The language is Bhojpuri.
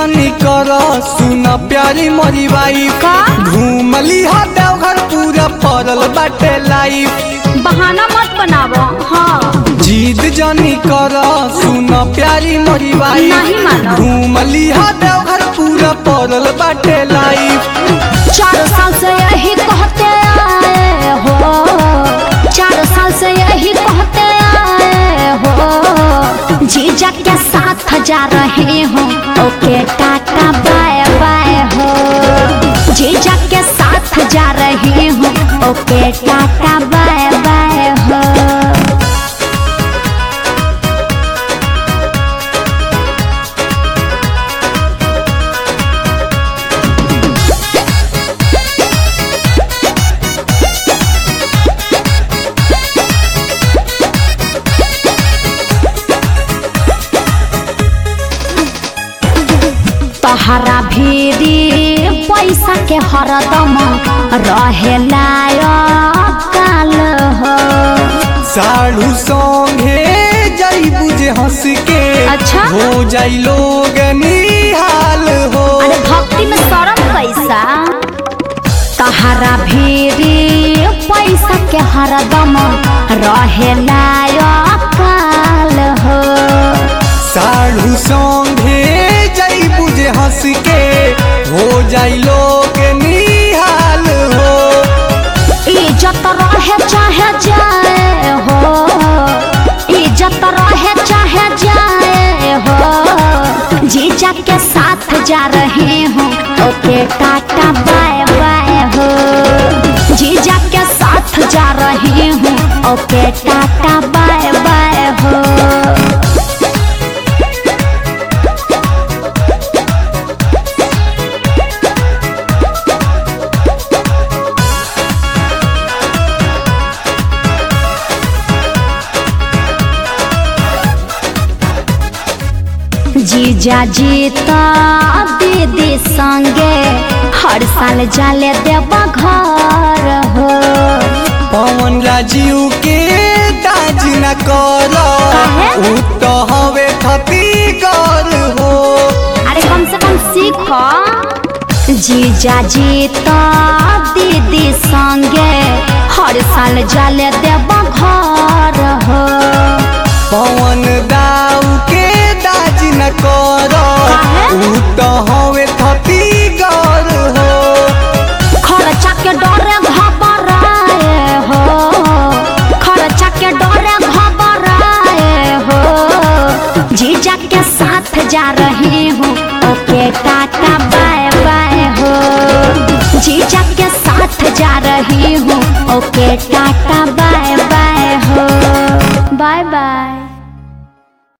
जानी कर सुन प्यारी मरी वाइफ का? घूमली हा देवघर पूरा पड़ल बाटे लाइफ बहाना मत बनावो हाँ जीद जानी कर सुन प्यारी मरी वाइफ नहीं मानो। घूमली हा देवघर पूरा पड़ल बाटे लाइफ चार साल से यही कहते आए हो चार साल से यही कहते आए हो जीजा के साथ जा रहे हो ओके टाटा बाय बाय हो जीजा के साथ जा रहे हो ओके टाटा बाय बाय हो तहरा भीरी पैसा के हरदम रहेला काल हो साढ़ू संगे जाई बुझे हंस के अच्छा? हो जाई लोग निहाल हो अरे भक्ति में शरम कैसा तहरा भीरी पैसा के हरदम रहेला काल हो साढ़ू संगे जाई बुझे हंस के हो जाई लोग निहाल हो इज्जत रहे चाहे जाए हो इज्जत रहे चाहे जाए हो जीजा के साथ जा रहे हो ओके टाटा बाय बाय हो जीजा के साथ जा रहे हो ओके टाटा बाय बाय हो जीजा जीता दीदी संगे हर साल जाले देवा घर हो पवन राजीव के दाज न कर काहे? उ तो हवे खतीगर हो अरे कम से कम सीखो जीजा जीता दीदी संगे हर साल जाले देवा घर हो पवन दाऊ के दाज न कर काहे? उ तो हवे खतीगर हो खर्चा के डरे घबराए हो खर्चा के डरे घबराए हो जीजा के साथ जा रहे हो ओके टाटा बाय बाय हो जीजा के साथ जा रही हूँ ओके टाटा बाय बाय हो बाय बाय